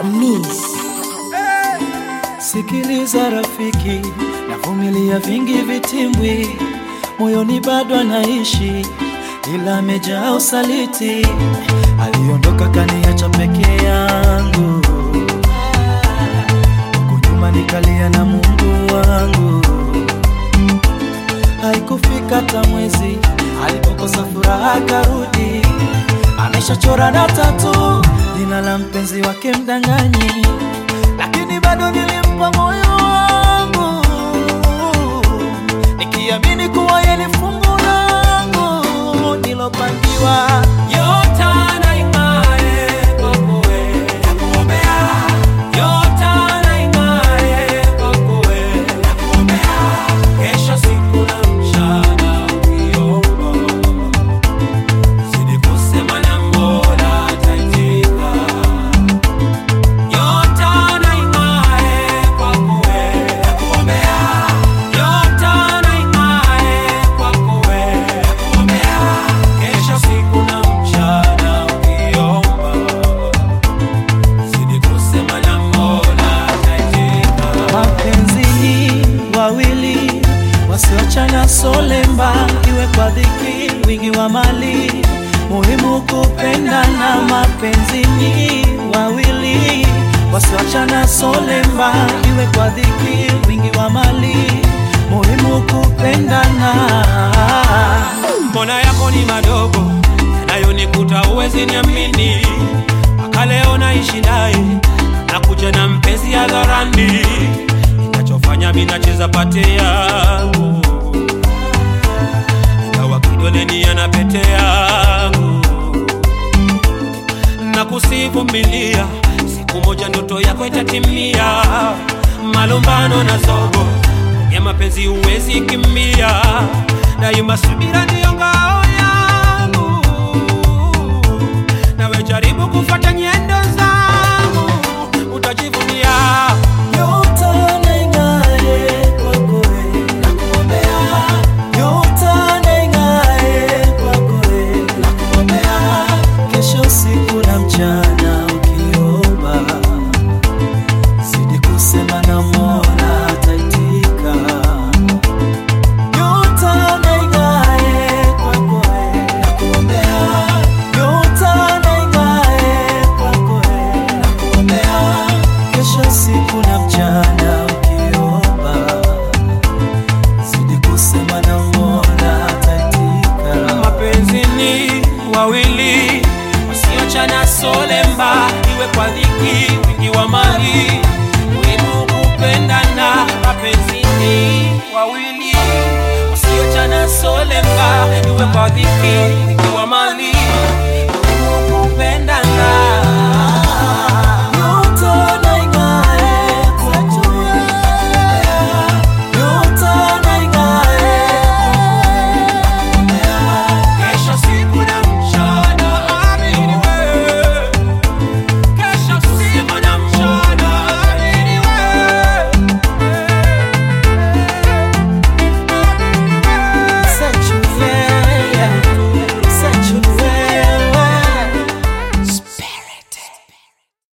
Miss. Sikiliza rafiki, navumilia vingi vitimbwi, moyoni bado anaishi, ila amejaa usaliti. Aliondoka kaniacha peke yangu, huku nyuma nikalia na Mungu wangu. Haikufika hata mwezi alipokosa furaha akarudi, ameshachora na tatu jina la mpenzi wake mdanganyi, lakini bado nilimpa moyo wangu nikiamini kuwa yeye ni fungu langu nilopangiwa. Yote anaing'ae kwako wewe, nakuombea. Yote anaing'ae kwako wewe, nakuombea. Kesha siku na mchana ukiomba, zidi kusema na Mola ataitika. Yote anaing'ae kwako wewe, nakuombea. Yote anaing'ae kwako wewe, nakuombea. Kesha siku na mchana ukiomba, zidi kusema na Mola ataitika. Mapenzi ni wawili wasioachana solemba, iwe kwa dhiki, wingi wa mali, muhimu kupendana. Mapenzi ni wawili wasioachana solemba, iwe kwa dhiki, wingi wa mali, muhimu kupendana. Mbona yako ni madogo yanayonikuta, uwezi niamini. Mpaka leo naishi naye, nakuja na mpenzi hadharani. Ninachofanya mimi nacheza pate yangu, ingawa kidoleni ana pete yangu. na kusivumilia, siku moja ndoto yako itatimia. Malumbano na zogo ya mapenzi huwezi kimbia, daima subira ndiyo ngao yangu. Nawe jaribu kufuata njia